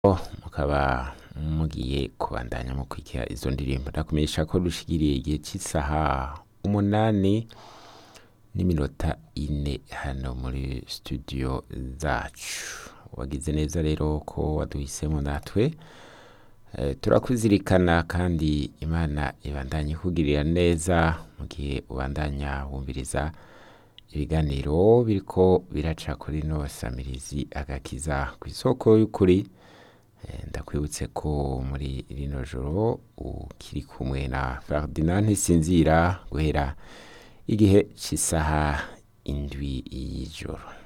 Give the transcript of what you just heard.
mukaba mugiye kubandanya mukurikira izo ndirimbo ndakumenyesha ko dushikiriye igihe cy'isaha umunani n'iminota ine hano muri studio zacu wagize neza rero ko waduhisemo natwe Eh, turakuzirikana kandi imana ibandanye ikugirira neza mu gihe ubandanya wumviriza ibiganiro biriko biraca kuri no samirizi agakiza ku isoko y'ukuri Eh, ndakwibutse ko muri rino joro ukiri kumwe na Ferdinand Ntisinzira guhera igihe cy'isaha indwi y'ijoro